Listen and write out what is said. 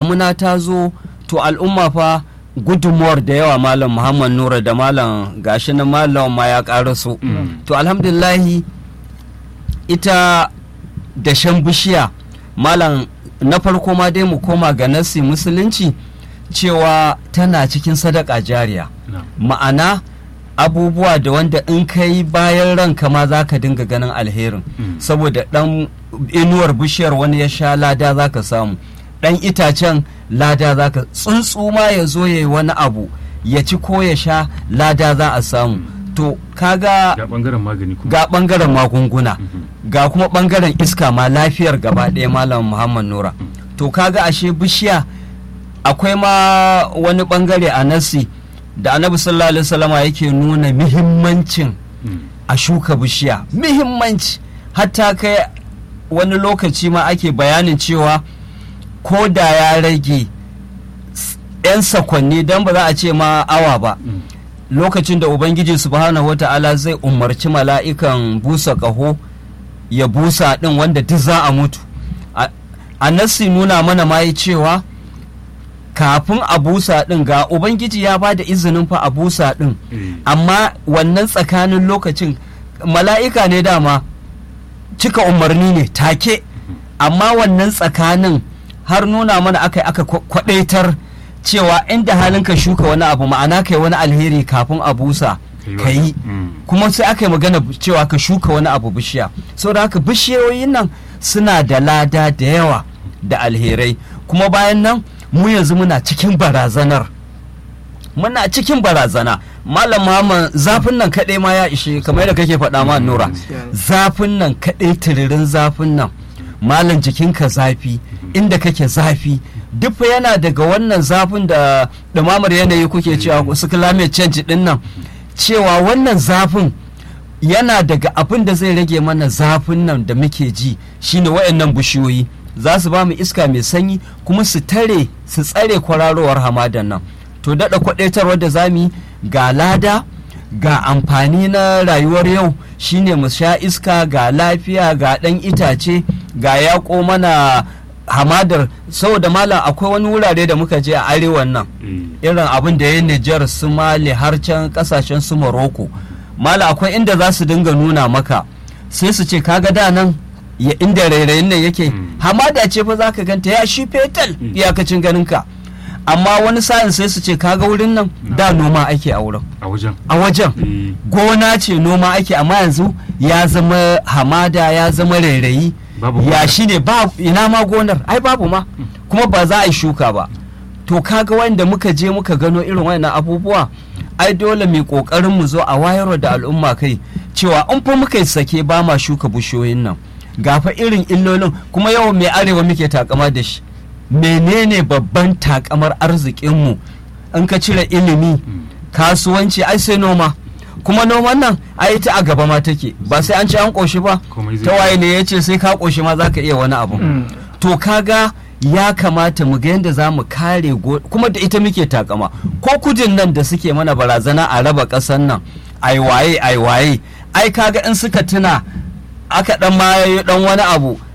damuna ta zo to al'umma fa gudunmuwar da yawa malam muhammad nura da malam gashi na malam ma ya karaso to alhamdulillahi ita dashen bishiya malam na farko ma dai mu koma ga nasi musulunci cewa tana cikin sadaka jariya ma'ana abubuwa da wanda in ka yi bayan ranka ma za ka dinga ganin alherin saboda dan inuwar bishiyar wani ya sha lada za ka samu dan itacen lada za ka tsuntsu ma ya zo ya yi wani abu ya ci ko ya sha lada za a samu to kaga ga bangaren magani kuma ga bangaren magunguna ga kuma bangaren iska ma lafiyar gaba ɗaya malam muhammad nura to kaga ashe bishiya akwai ma wani bangare a nasi da annabi sallallahu alaihi wasallama yake nuna muhimmancin a shuka bishiya muhimmanci hatta kai wani lokaci ma ake bayanin cewa ko da ya rage 'yan sakonni don ba za a ce ma awa ba lokacin da ubangiji subhanahu wata'ala zai umarci mala'ikan busa ƙaho ya busa ɗin wanda duk za a mutu a nassi nuna mana ma yi cewa kafin a busa ɗin ga ubangiji ya ba da izinin fa a busa ɗin amma wannan tsakanin lokacin mala'ika ne dama cika umarni ne take amma wannan tsakanin har nuna mana aka aka kwadaitar cewa inda halin ka shuka wani abu ma'ana kai wani alheri kafin a busa ka yi kuma sai aka yi magana cewa ka shuka wani abu bishiya saboda haka bishiyoyin nan suna da lada da yawa da alherai kuma bayan nan mu yanzu muna cikin barazanar muna cikin barazana malam Muhammad zafin nan kaɗai ma ya ishe kamar yadda kake faɗa ma nura zafin nan kaɗai tiririn zafin nan malam jikinka zafi inda kake zafi duk yana daga wannan zafin da ɗumamar yanayi kuke cewa su climate change ɗin nan cewa wannan zafin yana daga abin da zai rage mana zafin nan da muke ji shine wayannan bishiyoyi za su ba mu iska mai sanyi kuma su tare su tsare kwararowar hamadan nan to daɗa kwaɗaitarwar da za mu yi ga lada ga amfani na rayuwar yau shine mu sha iska ga lafiya ga ɗan itace ga yaƙo mana hamadar saboda malam akwai wani wurare da muka je a arewan nan irin abin da ya Nijar su Mali har can kasashen su Morocco malam akwai inda za su dinga nuna maka sai su ce kaga da nan ya inda rairayin nan yake hamada ce fa zaka ganta ya shi fetal iyakacin ganinka amma wani sa'in sai su ce kaga wurin nan da noma ake a wurin a wajen a wajen gona ce noma ake amma yanzu ya zama hamada ya zama rairayi ya shi ne ba ina ma gonar ai babu ma kuma ba za a yi shuka ba to kaga wanda muka je muka gano irin wannan abubuwa ai dole mai kokarin mu zo a wayarwa da al'umma kai cewa in fa muka sake ba ma shuka bushiyoyin nan gafa irin illolin kuma yawan mai arewa muke takama da shi menene babban takamar arzikinmu in ka cire ilimi kasuwanci ai sai noma kuma noman nan ai ta a gaba ma take ba sai an ci an koshi ba ta waye ne ya ce sai ka koshi ma zaka iya wani abu to kaga ya kamata mu ga yadda za mu kare kuma da ita muke takama ko kudin nan da suke mana barazana a raba ƙasan nan ai waye ai waye ai kaga in suka tuna aka dan ma dan wani abu